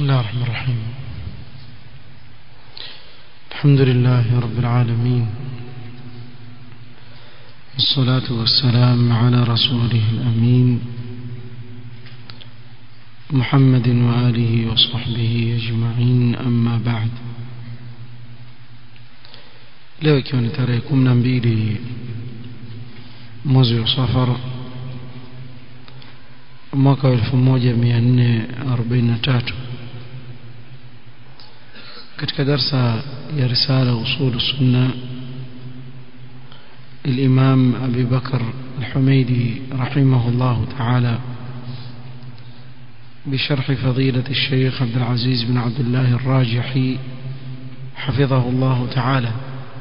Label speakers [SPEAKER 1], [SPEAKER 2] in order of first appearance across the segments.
[SPEAKER 1] بسم الله الرحمن الرحيم الحمد لله رب العالمين والصلاة والسلام على رسوله الأمين محمد وآله وصحبه أجمعين أما بعد leo ikiwa ni tarehe kumi na mbili mwezi wa safar mwaka wa elfu moja mia nne arobaini na tatu katika darsa ya risala usul sunna الإمام أبي بكر الحميدي رحمه الله تعالى بشرح فضيلة الشيخ عبد العزيز بن عبد الله الراجحي حفظه الله تعالى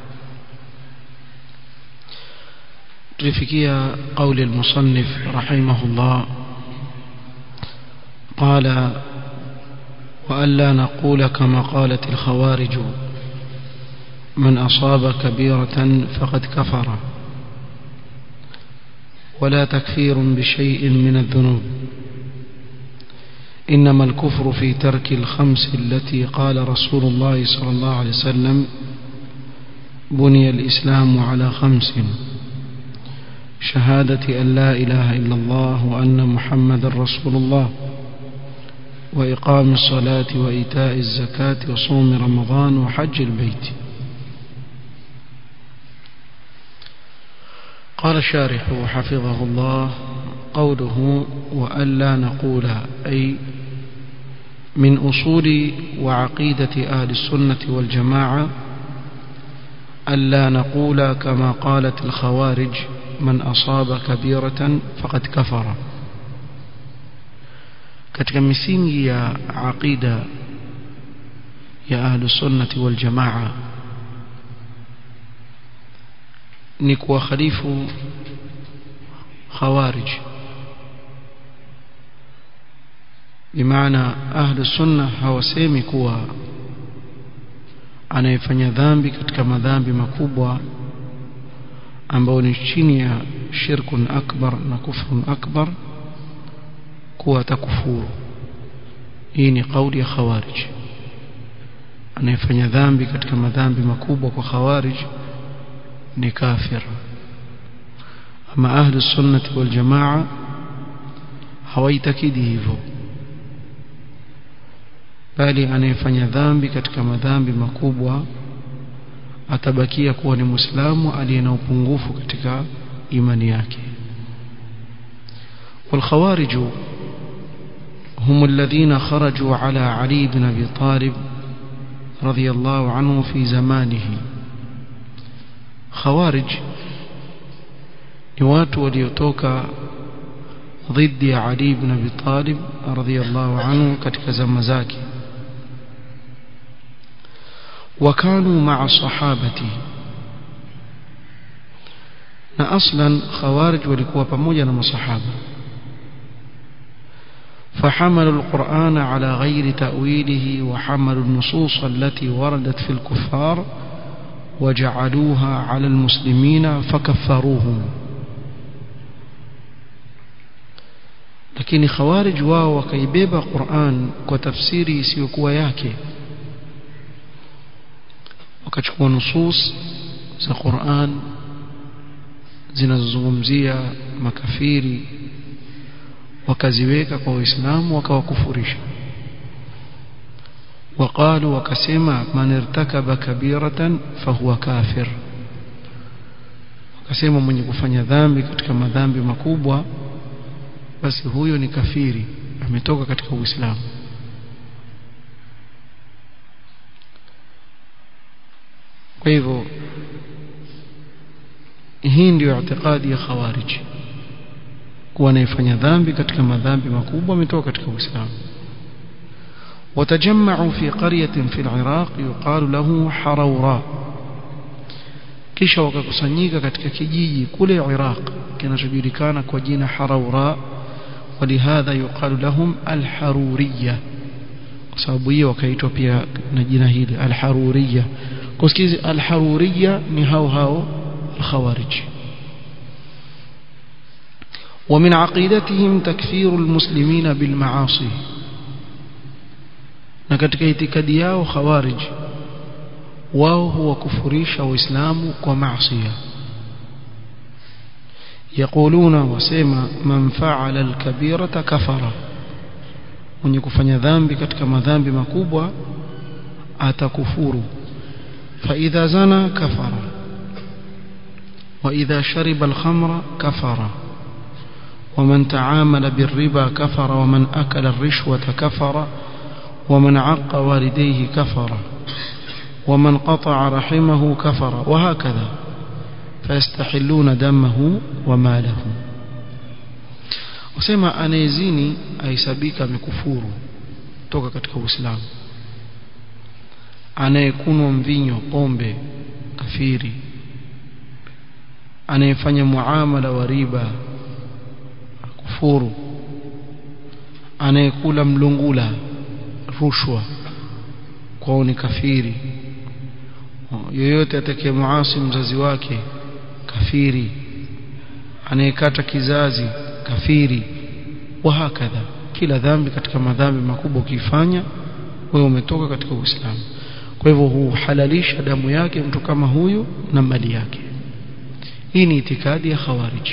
[SPEAKER 1] تلفكية قول المصنف رحمه الله قال وألا نقول كما قالت الخوارج من أصاب كبيرة فقد كفر ولا تكفير بشيء من الذنوب إنما الكفر في ترك الخمس التي قال رسول الله صلى الله عليه وسلم بني الإسلام على خمس شهادة أن لا إله إلا الله وأن محمد رسول الله وإقام الصلاة وإيتاء الزكاة وصوم رمضان وحج البيت قال الشارح حفظه الله قوله وألا نقول أي من أصول وعقيدة أهل السنة والجماعة ألا نقول كما قالت الخوارج من أصاب كبيرة فقد كفر katika misingi ya aqida ya ahlu sunnati wal jamaa ni kuwakhalifu khawarij bimaana ahlu sunna hawasemi kuwa anayefanya dhambi katika madhambi makubwa ambao ni chini ya shirkun akbar na kufrun akbar kuwa atakufuru hii ni kauli ya khawarij anayefanya dhambi katika madhambi makubwa kwa khawarij ni kafir ama ahlu sunnati wal jamaa hawaitakidi hivyo bali anayefanya dhambi katika madhambi makubwa atabakia kuwa ni muislamu aliye na upungufu katika imani yake والخوارج هم الذين خرجوا على علي بن ابي طالب رضي الله عنه في زمانه خوارج ni watu waliotoka dhidi ya Ali ibn Abi Talib radhiyallahu anhu katika zama zake وكانوا مع صحابته na aslan khawarij walikuwa pamoja na masahaba فحملوا القرآن على غير تأويله وحملوا النصوص التي وردت في الكفار وجعلوها على المسلمين فكفروهم lakini khawarij wao wakaibeba Qur'an kwa tafsiri isiyokuwa yake wakachukua nusus za Qur'an zinazozungumzia makafiri wakaziweka kwa waislamu wakawakufurisha وقالوا وكسما من ارتكب كبيرة فهو كافر wakasema mwenye kufanya dhambi katika madhambi makubwa basi huyo ni kafiri ametoka katika uislamu kwa hivyo hii ndio itikadi ya khawarij kuwa anayefanya dhambi katika madhambi makubwa ametoka katika uislamu وتجمعوا في قرية في العراق يقال له حروراء kisha wakakusanyika katika kijiji kule Iraq kinachojulikana kwa jina Haraura walihadha yuqalu lahum alharuriyya kwa sababu hiyo wakaitwa pia na jina hili alharuriyya kusikizi alharuriyya ni hao hao alkhawarij ومن عقيدتهم تكفير المسلمين بالمعاصي na katika itikadi yao khawarij wao huwakufurisha waislamu kwa maasiya يقولون وسما من فعل الكبيرة كفر mwenye kufanya dhambi katika madhambi makubwa atakufuru فإذا زنى كفر وإذا شرب الخمر كفر ومن تعامل بالربا كفر ومن أكل الرشوة كفر ومن عق والديه كفر ومن قطع رحمه كفر وهكذا فيستحلون دمه وماله wasema anayezini aisabika amekufuru toka katika uislamu anayekunwa mvinyo pombe kafiri anayefanya muamala wa riba kufuru anayekula mlungula rushwa kwao ni kafiri yoyote atakaye muasi mzazi wake kafiri anayekata kizazi kafiri wa hakadha kila dhambi katika madhambi makubwa ukifanya wewe umetoka katika Uislamu kwa hivyo huhalalisha damu yake mtu kama huyu na mali yake hii ni itikadi ya khawariji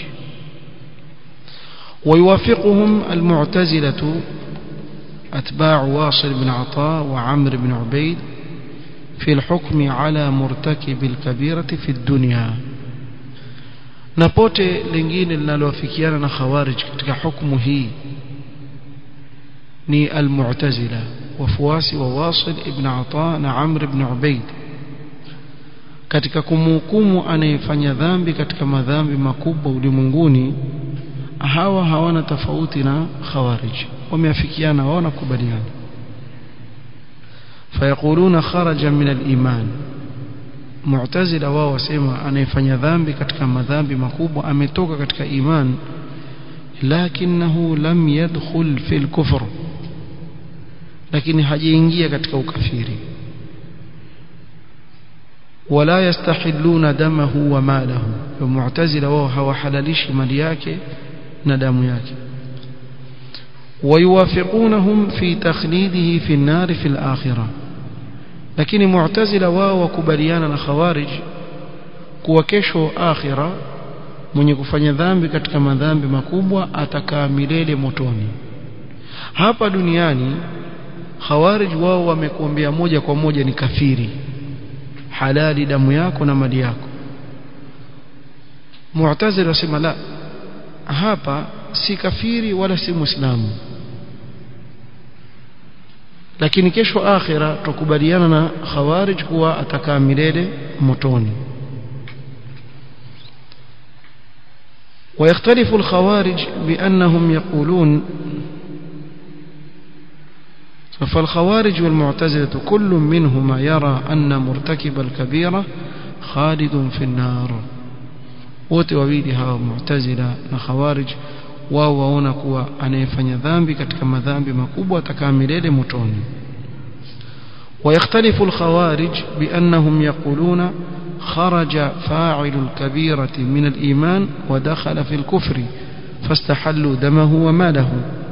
[SPEAKER 1] ويوافقهم المعتزلة أتباع واصل بن عطاء وعمر بن عبيد في الحكم على مرتكب الكبيرة في الدنيا na pote lingine linalowafikiana na khawarij katika hukumu hii ni almu'tazila wafuasi wa Wasil ibn Ata na Amr ibn Ubaid katika kumhukumu anayefanya dhambi katika madhambi makubwa ulimwenguni hawa hawana tofauti na khawarij wameafikiana waona kubaliana فيقولون خرج من الإيمان mu'tazila wao wasema anayefanya dhambi katika madhambi makubwa ametoka katika iman lakinahu lam yadkhul fil kufr lakini hajaingia katika ukafiri wala yastahilluna damahu wa malahu mu'tazila wao hawahalalishi mali yake na damu yake ويوافقونهم في تخليده في النار في الآخرة lakini mu'tazila wao wakubaliana na khawarij kuwa kesho akhira mwenye kufanya dhambi katika madhambi makubwa atakaa milele motoni hapa duniani khawarij wao wamekuambia moja kwa moja ni kafiri halali damu yako na mali yako mu'tazila wasema la hapa si kafiri wala si muislamu lakini kesho akhira tukubaliana na khawarij kuwa atakaa milele motoni ويختلف الخوارج بأنهم يقولون فالخوارج والمعتزلة كل منهما يرى أن مرتكب الكبيرة خالد في النار وتوابيدها معتزلة وخوارج wao waona kuwa anayefanya dhambi katika madhambi makubwa atakaa milele motoni ويختلف الخوارج بأنهم يقولون خرج فاعل الكبيرة من الإيمان ودخل في الكفر فاستحلوا دمه وماله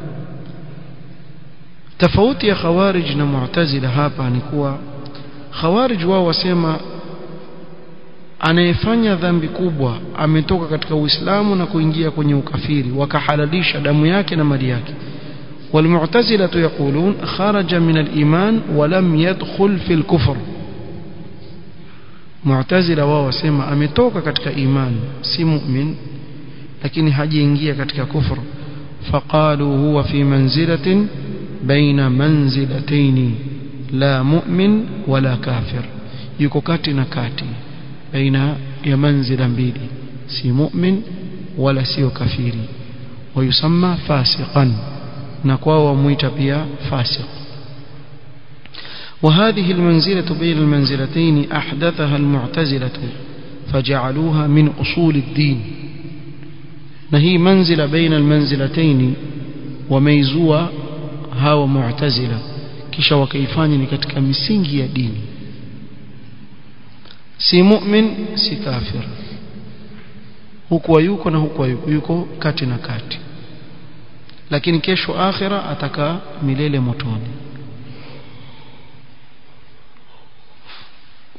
[SPEAKER 1] تفوت يا خوارج معتزلة hapa ni kuwa khawarij wao wasema anayefanya dhambi kubwa ametoka katika Uislamu na kuingia kwenye ukafiri wakahalalisha damu yake na mali yake والمعتزلة يقولون خرج من الإيمان ولم يدخل في الكفر معتزلة wao wasema ametoka katika iman si mu'min lakini hajaingia katika kufur فقالوا هو في منزلة بين منزلتين لا مؤمن ولا كافر yuko kati na kati baina ya manzila mbili si mu'min wala sio kafiri wayusamma fasiqan na kwao wamuita pia fasiq وهذه المنزلة بين المنزلتين أحدثها المعتزلة فجعلوها من أصول الدين نهي منزلة بين المنزلتين وميزوا هاو معتزلة kisha wakaifanya ni katika misingi ya dini si mu'min si kafir huku yuko na huku yuko yuko kati na kati lakini kesho akhira atakaa milele motoni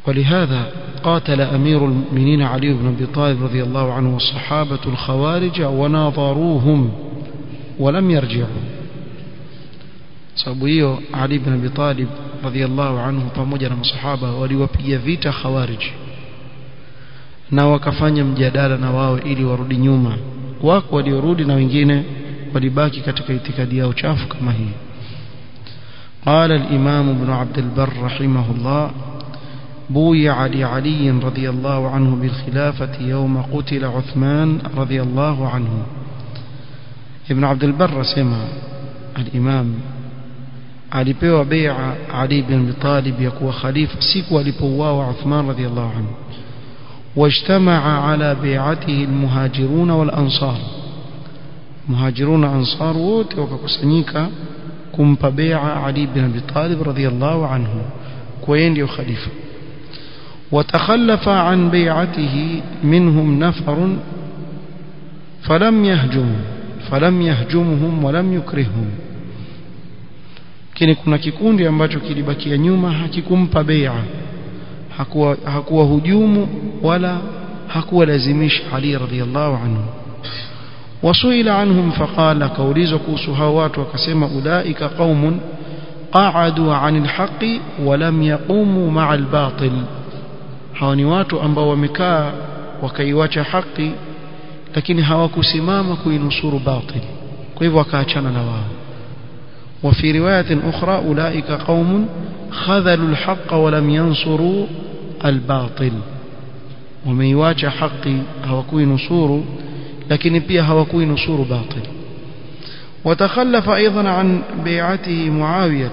[SPEAKER 1] ولهذا قاتل أمير المؤمنين علي بن أبي طالب رضي الله عنه والصحابة الخوارج وناظروهم ولم يرجعوا sababu hiyo Ali ibn Abi Talib radhiallahu anhu pamoja na masahaba waliwapiga vita khawarij na wakafanya mjadala na wao ili warudi nyuma wako waliorudi na wengine walibaki katika itikadi yao chafu kama hii قال الإمام ابن عبد البر رحمه الله بويع لعلي رضي الله عنه بالخلافة يوم قتل عثمان رضي الله عنه ابن عبد البر سمع الإمام alipewa bai'a Ali bin Abi Talib ya kuwa khalifa siku alipouawa Uthman radhiyallahu anhu wajtamaa ala bai'atihi almuhajirun wal ansar muhajirun ansar wote wakakusanyika kumpa bai'a Ali bin Abi Talib radhiyallahu anhu kwa yeye ndio khalifa وتخلف عن بيعته منهم نفر فلم يهجم فلم يهجمهم ولم يكرههم lakini kuna kikundi ambacho kilibakia nyuma hakikumpa bai'a hakuwa hakuwa hujumu wala hakuwa lazimisha Ali radhiallahu anhu wasuila anhum faqala kaulizwa kuhusu hao watu wakasema ulaika qaumun qa'adu 'anil haqqi wa lam yaqumu ma'al batil hawa ni watu ambao wamekaa wakaiwacha haki lakini hawakusimama kuinusuru batil kwa hivyo wakaachana na wao وفي رواية أخرى أولئك قوم خذلوا الحق ولم ينصروا الباطل ومن يواجه حقي هوكوي نصور لكن بيها هوكوي نصور باطل وتخلف أيضا عن بيعته معاوية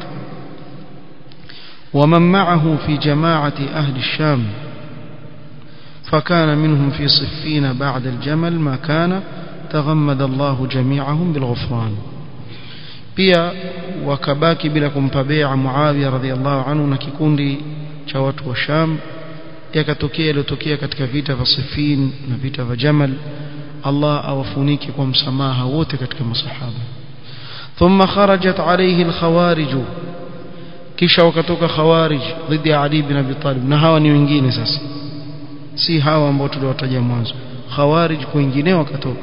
[SPEAKER 1] ومن معه في جماعة أهل الشام فكان منهم في صفين بعد الجمل ما كان تغمد الله جميعهم بالغفران pia wakabaki bila kumpa bai'a Muawiya radhiallahu anhu na kikundi cha watu wa Sham yakatokea iliyotokea katika vita vya Siffin na vita vya Jamal Allah awafunike kwa msamaha wote katika masahaba thumma kharajat alayhi alkhawarij kisha wakatoka khawarij dhidi ya Ali bin Abi Talib na hawa ni wengine sasa si hawa ambao tuliwataja mwanzo khawarij kwingine wakatoka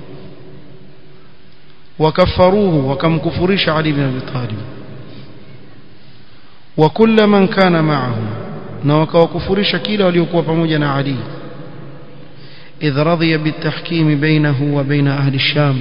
[SPEAKER 1] وكفروه وكمكفرش علي بن أبي طالب وكل من كان معه وكوكفرش كيلا وليكوا pamoja علي إذ رضي بالتحكيم بينه وبين أهل الشام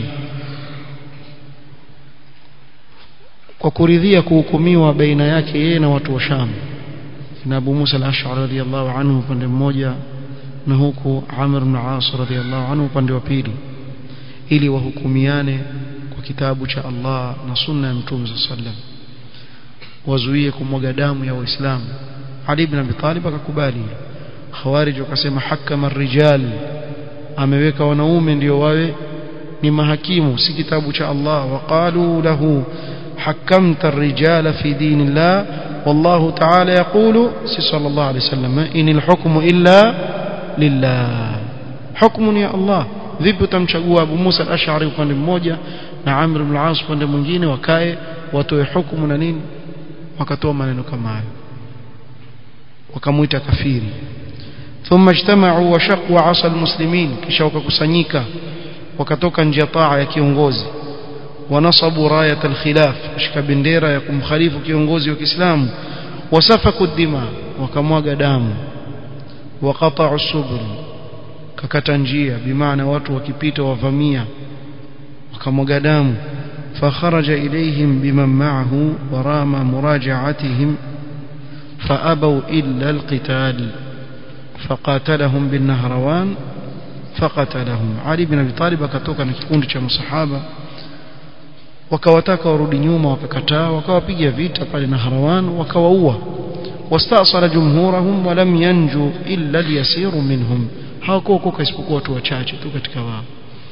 [SPEAKER 1] وكرذية كوكميوا بين yake yeye na watu wa Sham na Abu Musa al-Ash'ari radiyallahu anhu upande mmoja na huku Amr ibn As radiyallahu anhu upande wa pili ili wahukumiane kwa kitabu cha Allah na sunna ya Mtume sallam wazuie kumwaga damu ya Waislamu Ali ibn Abi Talib akakubali Khawarij wakasema hakama rijal ameweka wanaume ndio wawe ni mahakimu si kitabu cha Allah waqalu lahu حكمت الرجال في دين الله والله تعالى يقول صلى الله عليه وسلم إن الحكم إلا لله حكم يا الله vipi utamchagua Abu Musa al-Ash'ari upande mmoja na Amr ibn al-As upande mwingine wakae watoe hukumu na nini wakatoa maneno kama hayo wakamuita kafiri thumma ijtama'u wa shaqu 'asa al-muslimin kisha wakakusanyika wakatoka nje ya taa ya kiongozi wanasabu rayat al-khilaf shika bendera ya kumkhalifu kiongozi wa Kiislamu wasafaku dima wakamwaga damu waqata'u subul kakata njia bimaana watu wakipita wavamia wakamwaga damu فخرج إليهم بمن معه ورام مراجعتهم فأبوا إلا القتال فقاتلهم بالنهروان فقتلهم علي بن أبي طالب akatoka na kikundi cha masahaba wakawataka warudi nyuma wakakataa wakawapiga vita pale Nahrawan wakawaua wastasala jumhurahum walam yanju illa al-yasir minhum hawakuokoka isipokuwa watu wachache tu katika wao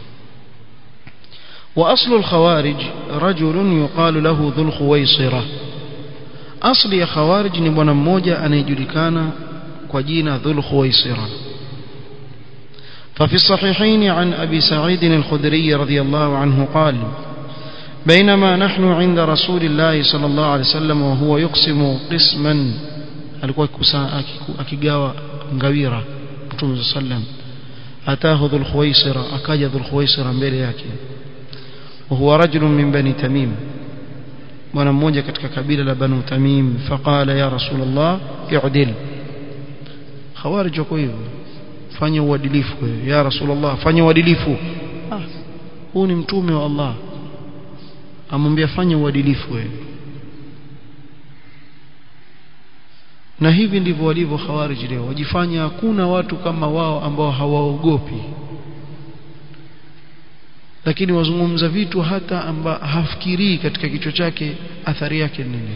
[SPEAKER 1] واصل الخوارج رجل يقال له ذو الخويصره اصل يا خوارج ni bwana mmoja anayejulikana kwa jina dhul khuwaisira ففي الصحيحين عن ابي سعيد الخدري رضي الله عنه قال بينما نحن عند رسول الله صلى الله عليه وسلم وهو يقسم قسما alikuwa akigawa ngawira Mtume sallam atahu dhul khuwaisira akaja dhul khuwaisira mbele yake wa huwa rajulun min bani tamim bwana mmoja katika kabila la banu tamim faqala ya rasulullah i'dil khawarij wako hivyo fanya uadilifu wewe ya rasulullah fanya uadilifu ah huu ni mtume wa Allah amwambia fanya uadilifu wewe na hivi ndivyo walivyo khawarij leo wajifanya hakuna watu kama wao ambao hawaogopi lakini wazungumza vitu hata amba hafikirii katika kichwa chake athari yake nini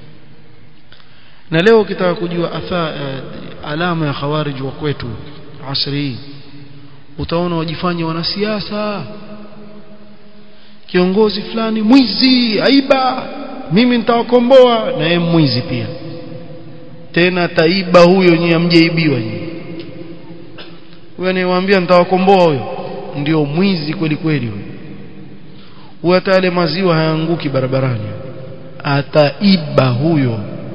[SPEAKER 1] na leo ukitaka kujua atha, uh, alama ya khawarij wa kwetu asri hii utaona wajifanya wanasiasa kiongozi fulani mwizi aiba mimi nitawakomboa na yeye mwizi pia tena taiba huyo nyinyi amjeibiwa nyinyi huyo anayewaambia nitawakomboa huyo ndio mwizi kweli kweli huyo huyo hata yale maziwa hayanguki barabarani ataiba huyo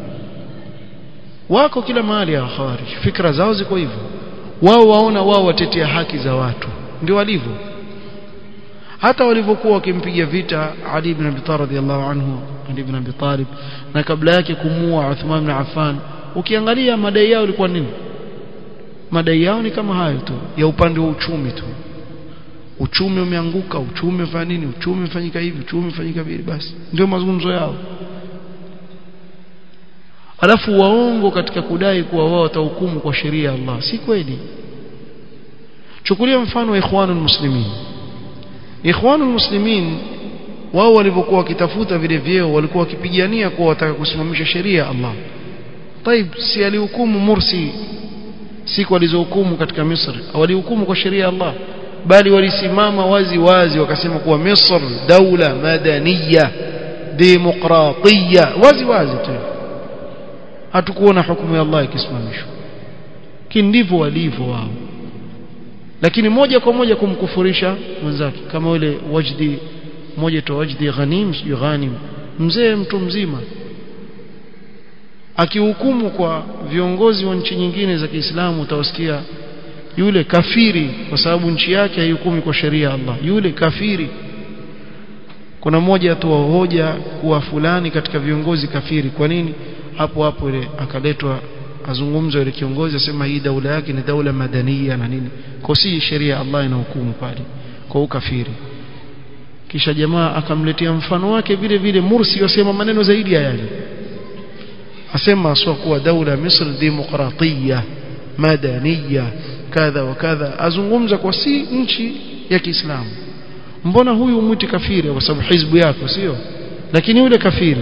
[SPEAKER 1] wako kila mahali ya khawarij fikra zao ziko hivyo wao waona wao watetea haki za watu ndio walivyo hata walivyokuwa wakimpiga vita Ali ibn Abi Talib radhiallahu anhu Ali ibn Abi Talib na kabla yake kumua Uthman ibn Affan ukiangalia madai yao ilikuwa nini madai yao ni kama hayo tu ya upande wa uchumi tu uchumi umeanguka uchumi ufanya nini uchumi ufanyika hivi uchumi ufanyika vile basi ndio mazungumzo yao alafu waongo katika kudai kuwa wao watahukumu kwa sheria ya Allah si kweli chukulia mfano wa ikhwanul muslimin ikhwanul muslimin wao walivyokuwa wakitafuta vile vyeo walikuwa wakipigania kuwa wataka kusimamisha sheria ya Allah طيب si alihukumu Mursi siku alizohukumu katika Misri walihukumu kwa sheria ya Allah bali walisimama wazi wazi wakasema kuwa Misr daula madaniya demokratia wazi wazi tu hatukuona hukumu ya Allah ikisimamishwa kindivyo walivyo wao lakini moja kwa moja kumkufurisha mwenzake kama yule wajdi mmoja tu wajdi ghanim sio ghanim mzee mtu mzima akihukumu kwa viongozi wa nchi nyingine za Kiislamu utawasikia yule kafiri kwa sababu nchi yake haihukumi kwa sheria ya Allah yule kafiri kuna mmoja tu hoja kuwa fulani katika viongozi kafiri kwa nini hapo hapo ile akaletwa azungumza yule kiongozi asema hii daula yake ni daula madania na nini kwa si sheria ya Allah inahukumu pale kwa ukafiri kisha jamaa akamletea mfano wake vile vile Mursi yasema maneno zaidi ya yale asema sio kuwa daula Misri demokratia madania kadha wa kadha azungumza kwa si nchi ya Kiislamu mbona huyu mwiti kafiri kwa sababu hizbu yako sio lakini yule kafiri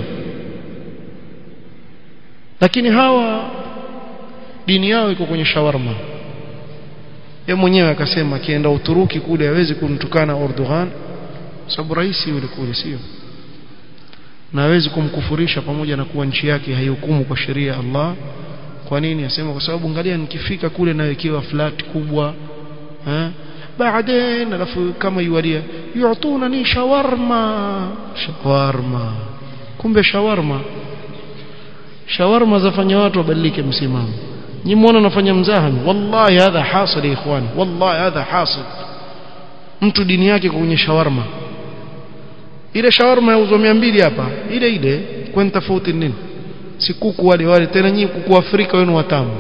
[SPEAKER 1] lakini hawa dini yao iko kwenye shawarma yeye mwenyewe akasema akienda Uturuki kule hawezi kumtukana Erdogan sababu rais yule kule sio na hawezi kumkufurisha pamoja na kuwa nchi yake haihukumu kwa sheria ya Allah kwa nini asema kwa sababu angalia nikifika kule nawekewa flat kubwa eh baadaye alafu kama yualia yuatuna ni shawarma shawarma kumbe shawarma shawarma zafanya watu wabadilike msimamo nyinyi muone nafanya mzaha wallahi hadha hasil ikhwan wallahi hadha hasil mtu dini yake kwenye shawarma ile shawarma yauzwa 200 hapa ile ile kwani tofauti nini si kuku wale wale tena nyinyi kuku Afrika wenu watamu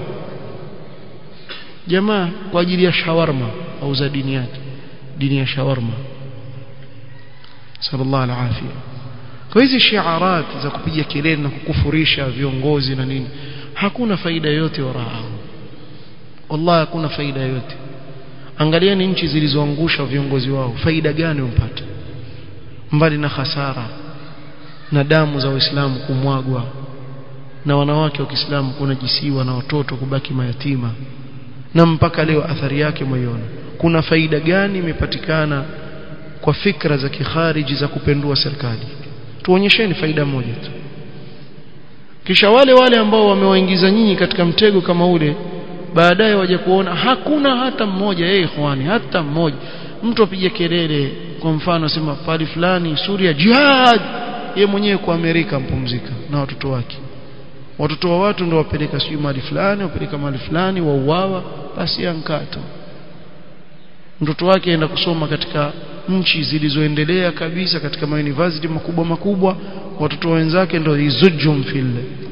[SPEAKER 1] jamaa kwa ajili ya shawarma auza dini yake dini ya shawarma sallallahu alaihi kwa hizi shiarat za kupiga kelele na kukufurisha viongozi na nini hakuna faida yote warao wallahi hakuna faida yote angalieni nchi zilizoangusha viongozi wao faida gani umpata mbali na hasara na damu za waislamu kumwagwa na wanawake wa Kiislamu kunajisiwa na watoto kubaki mayatima na mpaka leo athari yake moyoni kuna faida gani imepatikana kwa fikra za kikhariji za kupendua serikali tuonyesheni faida moja tu kisha wale wale ambao wamewaingiza nyinyi katika mtego kama ule baadaye waje kuona hakuna hata mmoja yeye ikhwani hata mmoja mtu apige kelele kwa mfano sema pali fulani Suria jihad yeye mwenyewe kwa Amerika mpumzika na watoto wake watoto wa watu ndio wapeleka sijui mahali fulani wapeleka mahali fulani wauawa basi ankato mtoto wake aenda kusoma katika nchi zilizoendelea kabisa katika mauniversity makubwa makubwa watoto wenzake ndio izujum fil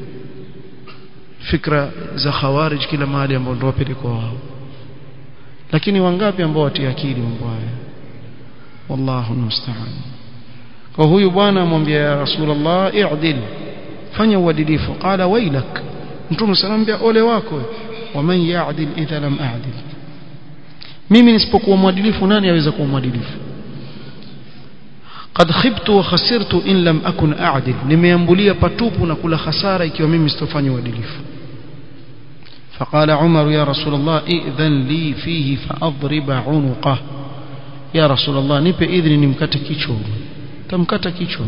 [SPEAKER 1] fikra za khawarij kila mahali ambao ndio wapelekwa wao lakini wangapi ambao watia akili mambo haya wallahu musta'an kwa huyu bwana amwambia ya rasulullah i'dil fanya uadilifu qala wailak mtume sallallahu ole wako waman ya'dil idha lam a'dil mimi nisipokuwa mwadilifu nani aweza kuwa mwadilifu قد خبت وخسرت إن لم أكن أعدل nimeambulia patupu na kula hasara ikiwa mimi sitofanya uadilifu فقال عمر يا رسول الله ائذن لي فيه فأضرب عنقه يا رسول الله nipe idhni nimkate kichwa tamkata kichwa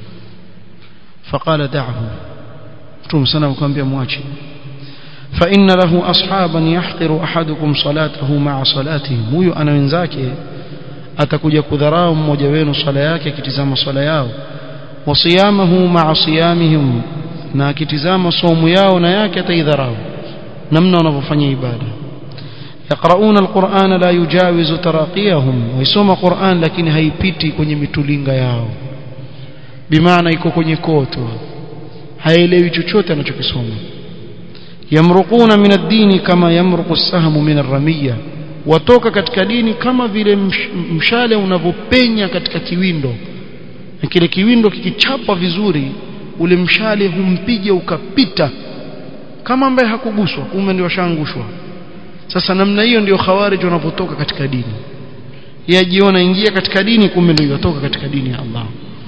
[SPEAKER 1] فقال دعه mtume sana akamwambia mwache فإن له أصحابا يحقر أحدكم صلاته مع صلاتهم huyo ana wenzake atakuja kudharau mmoja wenu swala yake akitizama swala yao wasiyamahu ma'a siyamihim na akitizama somu yao na yake ataidharau namna wanavyofanya ibada yaqrauna alquran la yujawizu taraqiyahum waisoma quran lakini haipiti kwenye mitulinga yao bimaana iko kwenye koto haelewi chochote anachokisoma yamruquna min ad-din kama yamruqu as-sahmu min ar-ramiyya watoka katika dini kama vile mshale unavyopenya katika kiwindo na kile kiwindo kikichapa vizuri ule mshale humpiga ukapita kama ambaye hakuguswa kumbe ndio shangushwa sasa namna hiyo ndio khawarij wanapotoka katika dini yajiona ingia katika dini kumbe ndio yotoka katika dini ya Allah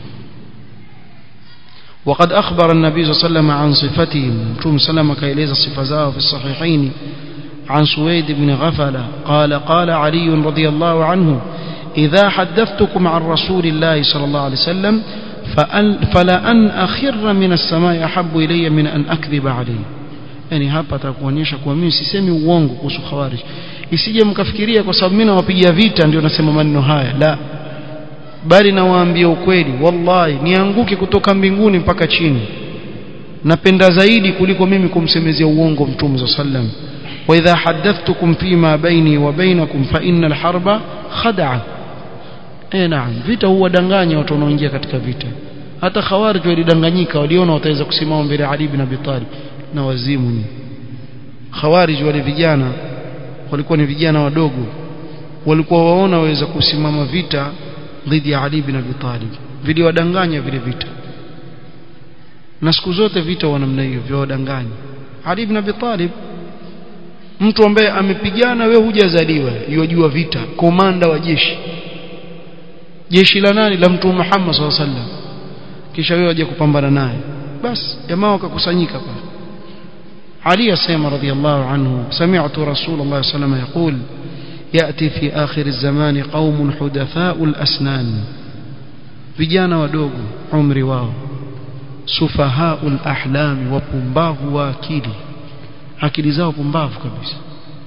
[SPEAKER 1] وقد أخبر النبي صلى الله عليه وسلم عن صفتهم ثم سلم كيليز صفزاه في الصحيحين عن سويد بن غفلة قال قال علي رضي الله عنه إذا حدثتكم عن رسول الله صلى الله عليه وسلم فلأن أخر من السماء أحب إلي من أن أكذب عليه yani hapa atakuonyesha kuwa mimi sisemi uongo kuhusu khawarij isije mkafikiria kwa sababu mimi nawapigia vita ndio nasema maneno haya la bali nawaambia ukweli wallahi nianguke kutoka mbinguni mpaka chini napenda zaidi kuliko mimi kumsemezea uongo mtume za sallam wa idha hadathtukum fima baini wa bainakum fa innal harba khada'a eh naam vita huwadanganya watu wanaoingia katika vita hata khawarij walidanganyika waliona wataweza kusimama mbele ya Ali ibn Abi Talib na wazimu ni khawarij wale vijana walikuwa ni vijana wadogo walikuwa waona waweza kusimama vita dhidi ya Ali ibn Abi Talib viliwadanganya vile vita na siku zote vita wa namna hiyo vyawadanganya Ali ibn Abi Talib mtu ambaye amepigana wewe hujazaliwa yajua vita komanda wa jeshi jeshi la nani la mtume Muhammad sallallahu alaihi wasallam kisha wewe waje kupambana naye basi jamaa wakakusanyika pale علي السيما رضي الله عنه سمعت رسول الله صلى الله عليه وسلم يقول يأتي في آخر الزمان قوم حدثاء الأسنان vijana wadogo umri wao sufahaul ahlami wapumbavu wa akili akili zao pumbavu kabisa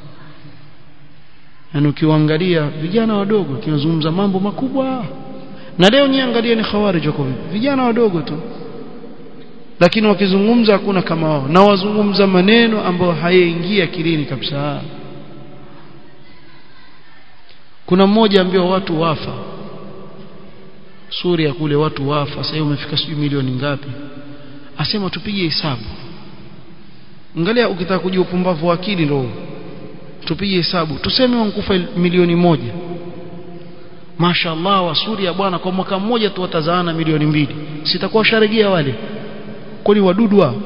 [SPEAKER 1] yani ukiwaangalia vijana wadogo kinazungumza mambo makubwa na leo niangalie ni khawarij wako vipi vijana wadogo tu lakini wakizungumza hakuna kama wao na wazungumza maneno ambayo hayaingia akilini kabisa kuna mmoja ambao watu wafa Suria kule watu wafa sasa umefika sijui milioni ngapi asema tupige hesabu angalia ukitaka kujua upumbavu wa akili ndio tupige hesabu tuseme wankufa milioni moja Mashaallah wa Suria bwana kwa mwaka mmoja tu watazaana milioni mbili sitakuwa sharegea wale kwani wadudu hao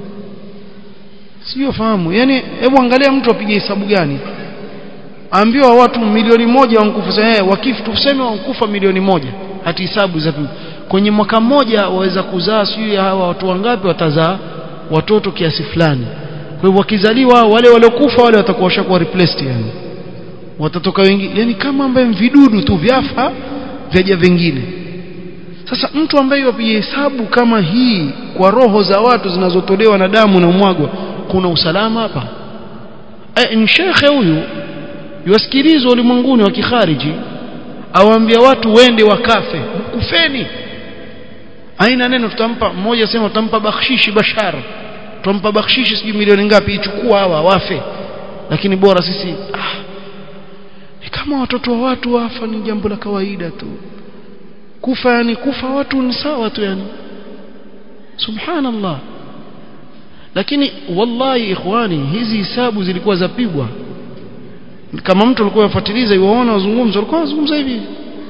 [SPEAKER 1] sio fahamu yani hebu angalia mtu apige hesabu gani ambiwa watu milioni moja wankufa eh wakifu tuseme wankufa milioni moja hati hesabu za kwenye mwaka mmoja waweza kuzaa sio hawa watu wangapi watazaa watoto kiasi fulani kwa hivyo wakizaliwa wale waliokufa wale watakuwa washakuwa replaced yani watatoka wengi yani kama ambaye vidudu tu vyafa vyaja vingine sasa mtu ambaye wapiga hesabu kama hii kwa roho za watu zinazotolewa na damu na mwagwa kuna usalama hapa e, ni shekhe huyu yuwasikilizwa ulimwenguni wa kikhariji awaambia watu wende wakafe kufeni aina neno tutampa mmoja sema tutampa bakshishi bashara tumpa bakshishi sijui milioni ngapi ichukua hawa wafe lakini bora sisi ah, ni kama watoto wa watu wafa ni jambo la kawaida tu kufa yani kufa watu ni sawa tu yani subhanallah lakini wallahi ikhwani hizi hisabu zilikuwa zapigwa kama mtu alikuwa yafuatiliza yuwaona wazungumzo alikuwa wazungumza hivi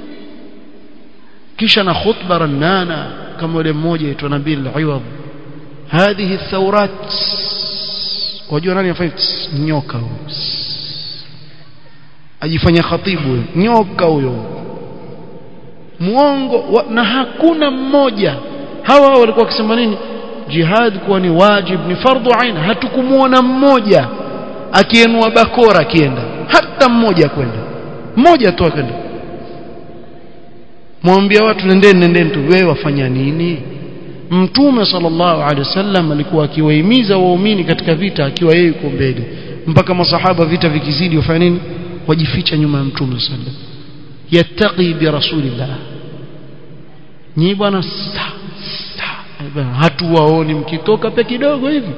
[SPEAKER 1] kisha na khutba ranana kama yule mmoja aitwa Nabil Iwad hadhihi thawrat wajua nani afanye nyoka huyo ajifanya khatibu nyoka huyo muongo wa, na hakuna mmoja hawa walikuwa wakisema nini jihad kuwa ni wajib ni fardhu ain hatukumuona mmoja akienua bakora akienda hata mmoja kwenda mmoja tu akaenda mwambia watu nendeni nendeni tu wewe wafanya nini mtume sallallahu alaihi wasallam alikuwa akiwahimiza waumini katika vita akiwa yeye yuko mbele mpaka masahaba vita vikizidi wafanya nini wajificha nyuma ya mtume sallallahu alaihi wasallam yattaqi bi rasulillah nyi bwana hatuwaoni mkitoka pe kidogo hivi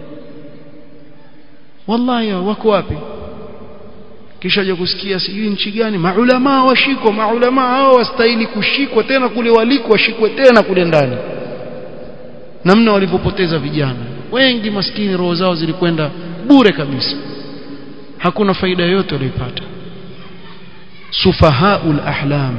[SPEAKER 1] wallahi wako wapi kisha je kusikia sijui nchi gani maulama washikwa maulama hao wastahili kushikwa tena kule waliko washikwe tena kule ndani namna walivyopoteza vijana wengi maskini roho zao zilikwenda bure kabisa hakuna faida yoyote walioipata sufahaul ahlam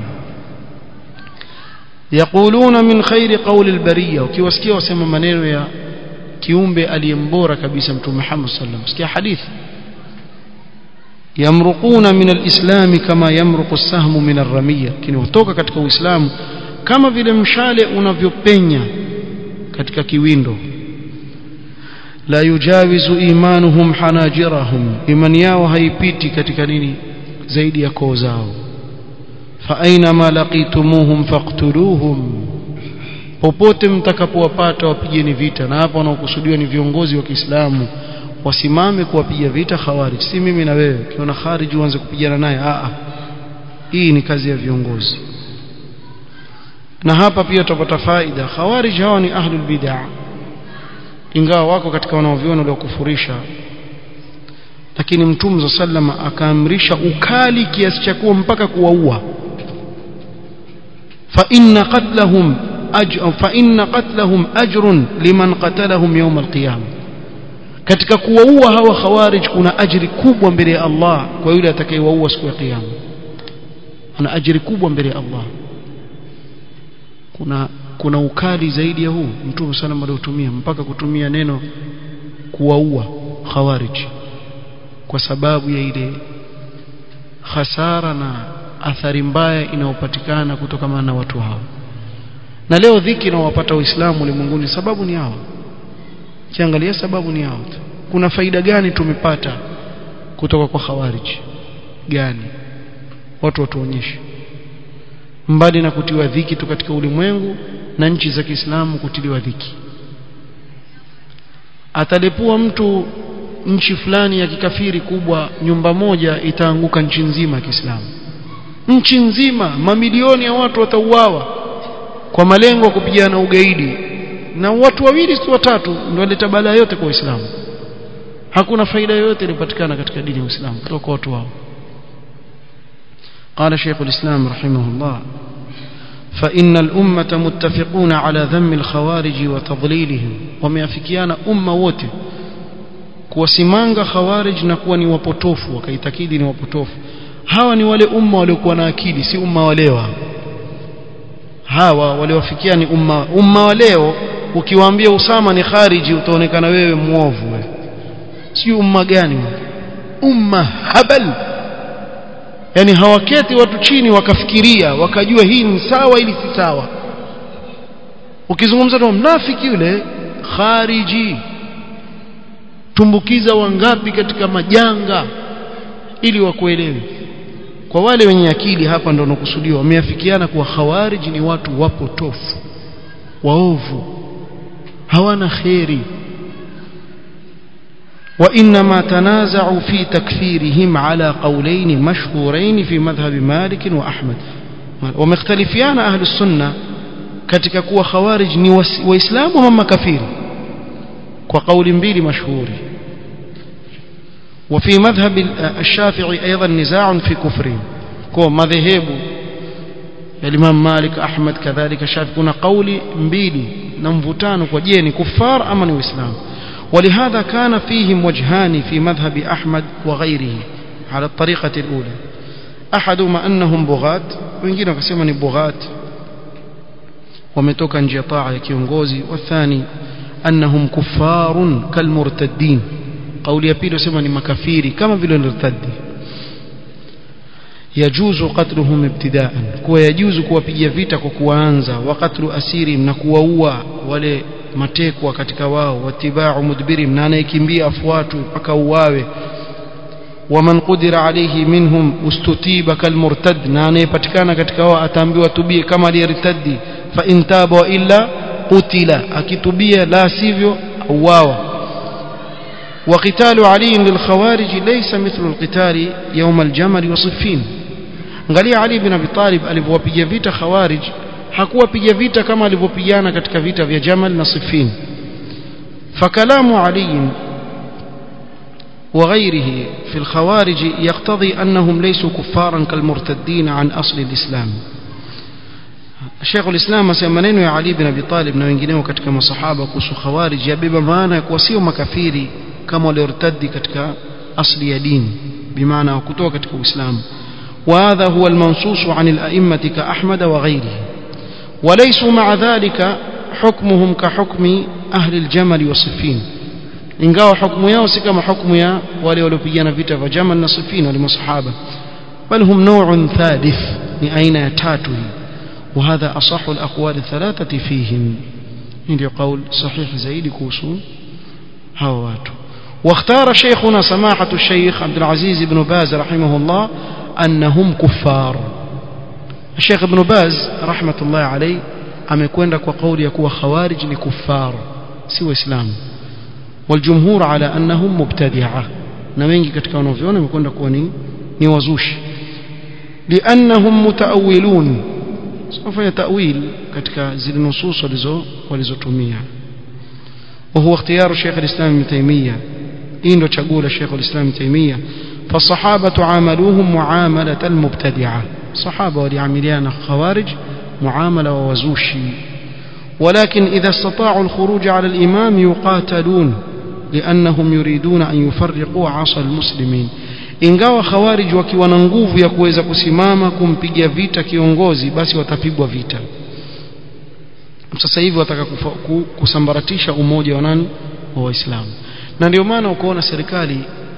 [SPEAKER 1] yaquluna min khairi qawli albariya ukiwasikia wasema maneno ya kiumbe aliyembora kabisa mtume Muhammad sallallahu alaihi wasallam sikia hadithi yamruquna min alislam kama yamruqu as-sahmu min ar-ramiya kinaotoka katika uislamu kama vile mshale unavyopenya katika kiwindo la yujawizu imanuhum hanajirahum imani yao haipiti katika nini zaidi ya koo zao fa aina ma laqitumuhum faqtuluhum popote mtakapowapata wapigeni vita na hapa wanaokusudiwa ni viongozi wa Kiislamu wasimame kuwapiga vita khawarij si mimi na wewe ukiona kharij uanze kupigana naye a hii ni kazi ya viongozi na hapa pia tutapata faida khawarij hawa ni ahlul bid'ah ingawa wako katika wanaoviona waliokufurisha lakini mtume sallama akaamrisha ukali kiasi cha kuwa mpaka kuwaua fa inna qatlahum ajr fa inna qatlahum ajrun liman qatalahum yawm alqiyama katika kuwaua hawa khawarij kuna ajri kubwa mbele ya Allah kwa yule atakayewaua siku ya kiyama ana ajri kubwa mbele ya Allah kuna kuna ukali zaidi ya huu mtume sana aliotumia mpaka kutumia neno kuwaua khawarij kwa sababu ya ile hasara na athari mbaya inayopatikana kutokana na watu hao na leo dhiki inawapata waislamu ulimwenguni sababu ni hao kiangalia sababu ni hao tu kuna faida gani tumepata kutoka kwa khawarij gani watu watuonyeshe mbali na kutiwa dhiki tu katika ulimwengu na nchi za Kiislamu kutiliwa dhiki atalepua mtu nchi fulani ya kikafiri kubwa nyumba moja itaanguka nchi nzima ya Kiislamu nchi nzima mamilioni ya watu watauawa kwa malengo ya kupigana ugaidi na watu wawili si watatu ndio waleta balaa yote kwa Uislamu hakuna faida yoyote ilipatikana katika dini ya Uislamu kutoka kwa watu wao قال شيخ الإسلام رحمه الله فإن الأمة متفقون على ذم الخوارج وتضليلهم وميافكيان أمة wote kuwasimanga khawarij na kuwa ni wapotofu wakaitakidi ni wapotofu hawa ni wale umma waliokuwa na akili si umma wa leo hawa waliowafikia ni umma umma wa leo ukiwaambia Usama ni khariji utaonekana wewe muovu wewe si umma gani umma habal yani hawaketi watu chini wakafikiria wakajua hii ni sawa ili si sawa ukizungumza na mnafiki yule khariji tumbukiza wangapi katika majanga ili wakuelewe kwa wale wenye akili hapa ndo nakusudiwa wameafikiana kuwa khawarij ni watu wapotofu waovu hawana kheri وإنما تنازعوا في تكفيرهم على قولين مشهورين في مذهب مالك وأحمد ومختلفيان أهل السنة katika kuwa khawarij ni waislamu ama makafiri وقول mbili مشهوري وفي مذهب الشافعي أيضا نزاع في كفرهم كو مذهب الإمام مالك أحمد كذلك الشافعي كنا قولي mbili na mvutano kwa je ni kufar ama ni uislamu ولهذا كان فيهم وجهان في مذهب أحمد وغيره على الطريقة الأولى أحدهما أنهم بغاة wengine wakasema ni bughat wametoka nje ya taa ya kiongozi wathani annahum kuffarun kalmurtaddin kauli ya pili wasema ni makafiri kama vile murtaddi yajuzu qatluhum ibtidaan kuwa yajuzu kuwapigia vita kwa kuanza wa qatlu asirim na kuwaua wale matekwa katika wao watibau mudbirim na anayekimbia afuatwe mpaka uwawe waman qudira alayhi minhum ustutiba kalmurtad na anayepatikana katika wao ataambiwa tubie kama aliyertaddi fa in taba wa illa qutila akitubia la sivyo auawa وقتال علي للخوارج ليس مثل القتال يوم الجمل وصفين angalia Ali bin Abi Talib alivyowapiga vita khawarij hakuwapiga vita kama alivyopigana katika vita vya Jamal na Siffin فكلام علي وغيره في الخوارج يقتضي أنهم ليسوا كفارا كالمرتدين عن أصل الإسلام Sheikh ulislam asema maneno ya Ali bin Abi Talib na wengineo katika masahaba kuhusu khawarij yabeba maana ya kuwa sio makafiri kama waliortadi katika asli ya dini bimaana kutoka katika Uislamu وهذا هو المنصوص عن الأئمة كأحمد وغيره وليسوا مع ذلك حكمهم كحكم أهل الجمل والصفين ingawa hukumu yao si kama hukumu ya wale waliopigana vita vya Jamal na Siffin wale masahaba bal hum naw'un thalith ni aina ya tatu hii وهذا أصح الأقوال الثلاثة فيهم ndio قول صحيح zaidi kuhusu hawa watu واختار شيخنا سماحة الشيخ عبد العزيز بن باز رحمه الله أنهم كفار الشيخ ابن باز رحمة الله عليه amekwenda kwa kauli ya kuwa khawarij ni kuffar si waislamu والجمهور على أنهم مبتدعة na wengi katika wanavyona wamekwenda kuwa ni ni wazushi لأنهم متأولون sifanya ta'wil katika zile nusus walizo walizotumia وهو اختيار شيخ الإسلام ابن تيمية hii ndio chaguo la Sheikh al-Islam Ibn Taymiyyah فالصحابة عاملوهم معاملة المبتدعة صحابة وليعمليان خوارج معاملة ووزوشي ولكن إذا استطاعوا الخروج على الإمام يقاتلون لأنهم يريدون أن يفرقوا عصا المسلمين ingawa khawarij wakiwa na nguvu ya kuweza kusimama kumpiga vita kiongozi basi watapigwa vita sasa hivi wataka kusambaratisha umoja wa nani wa waislamu na ndio maana ukaona serikali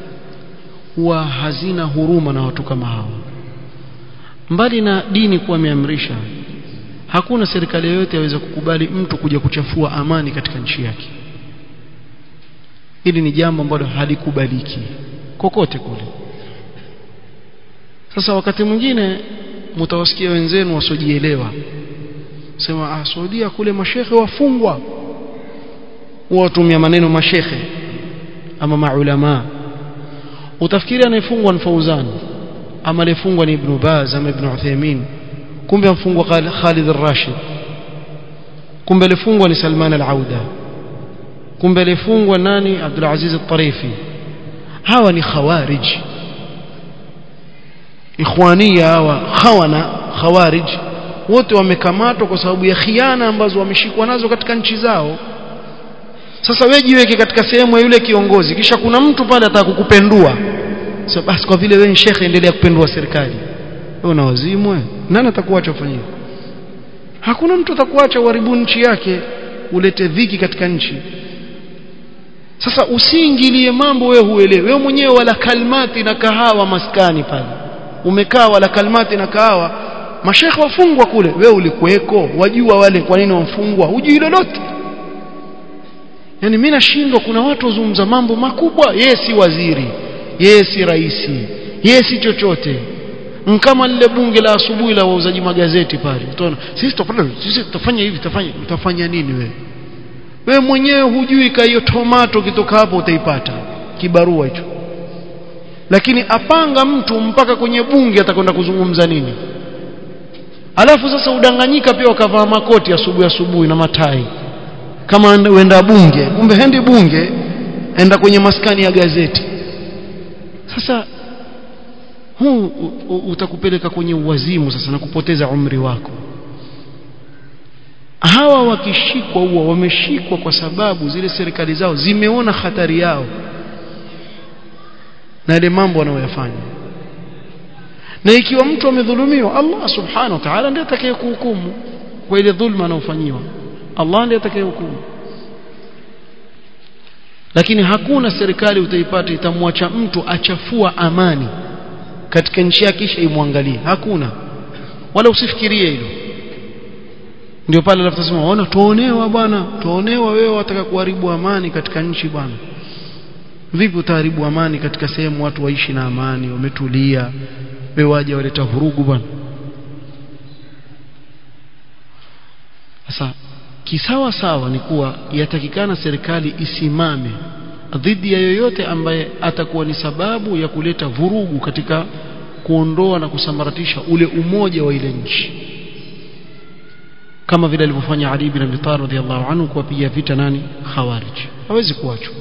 [SPEAKER 1] huwa hazina huruma na watu kama hao mbali na dini kuwa imeamrisha hakuna serikali yoyote yaweza kukubali mtu kuja kuchafua amani katika nchi yake hili ni jambo ambalo halikubaliki kokote kule sasa wakati mwingine mtawasikia wenzenu wasiojielewa sema ah Saudia kule mashehe wafungwa watumia maneno mashehe ama maulama utafikiri anayefungwa ni Fauzan ama aliyefungwa ni Ibn Baz ama Ibn Uthaymeen kumbe amfungwa Khalid al-Rashid kumbe alifungwa ni Salman al-Auda kumbe alifungwa nani Abdul Aziz al-Tarifi hawa ni khawarij ikhwania hawa khawana khawarij wote wamekamatwa kwa sababu ya khiana ambazo wameshikwa nazo katika nchi zao sasa wewe jiweke katika sehemu ya yule kiongozi kisha kuna mtu pale ataka kukupendua so basi kwa vile wewe ni shekhe endelea kupendua serikali wewe una wazimu wewe nani atakuacha ufanye hakuna mtu atakuacha uharibu nchi yake ulete dhiki katika nchi sasa usiingilie mambo wewe huelewi wewe mwenyewe wala kalmati na kahawa maskani pale umekaa wala kalmati na kahawa mashekhe wafungwa kule wewe ulikuweko wajua wale kwa nini wamfungwa hujui lolote yani mimi nashindwa kuna watu wazungumza mambo makubwa yeye si waziri yeye si raisi yeye si chochote kama lile bunge la asubuhi la wauzaji magazeti pale utaona sisi tutafanya sisi tutafanya hivi tutafanya utafanya nini wewe wewe mwenyewe hujui ka hiyo tomato kitoka hapo utaipata kibarua hicho lakini apanga mtu mpaka kwenye bunge atakwenda kuzungumza nini alafu sasa udanganyika pia wakavaa makoti asubuhi asubuhi na matai kama uenda bunge kumbe hendi bunge enda kwenye maskani ya gazeti sasa huu utakupeleka kwenye uwazimu sasa na kupoteza umri wako hawa wakishikwa huwa wameshikwa kwa sababu zile serikali zao zimeona hatari yao na ile mambo wanayoyafanya na ikiwa mtu amedhulumiwa Allah subhanahu wa ta'ala ndiye atakayekuhukumu kwa ile dhulma anayofanyiwa Allah ndiye atakayehukumu lakini hakuna serikali utaipata itamwacha mtu achafua amani katika nchi yake kisha imwangalie hakuna wala usifikirie hilo ndio pale alafutasema ona tuonewa bwana tuonewa wewe wataka kuharibu amani katika nchi bwana vipi utaharibu amani katika sehemu watu waishi na amani wametulia wewe waje waleta vurugu bwana sasa kisawa sawa ni kuwa yatakikana serikali isimame dhidi ya yoyote ambaye atakuwa ni sababu ya kuleta vurugu katika kuondoa na kusambaratisha ule umoja wa ile nchi kama vile alivyofanya Ali bin Abi Talib radhiallahu anhu kuwapiga vita nani khawarij hawezi kuachwa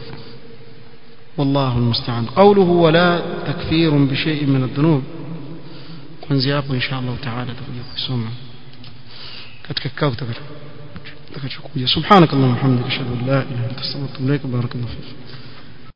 [SPEAKER 1] والله المستعان قوله ولا تكفير بشيء من الذنوب kuanzia hapo insha Allah taala tutakuja kusoma katika kikao kitakachokuja subhanakallahumma hamdika ashhadu an la ilaha illa anta astaghfiruka wa atubu ilaik barakallahu fik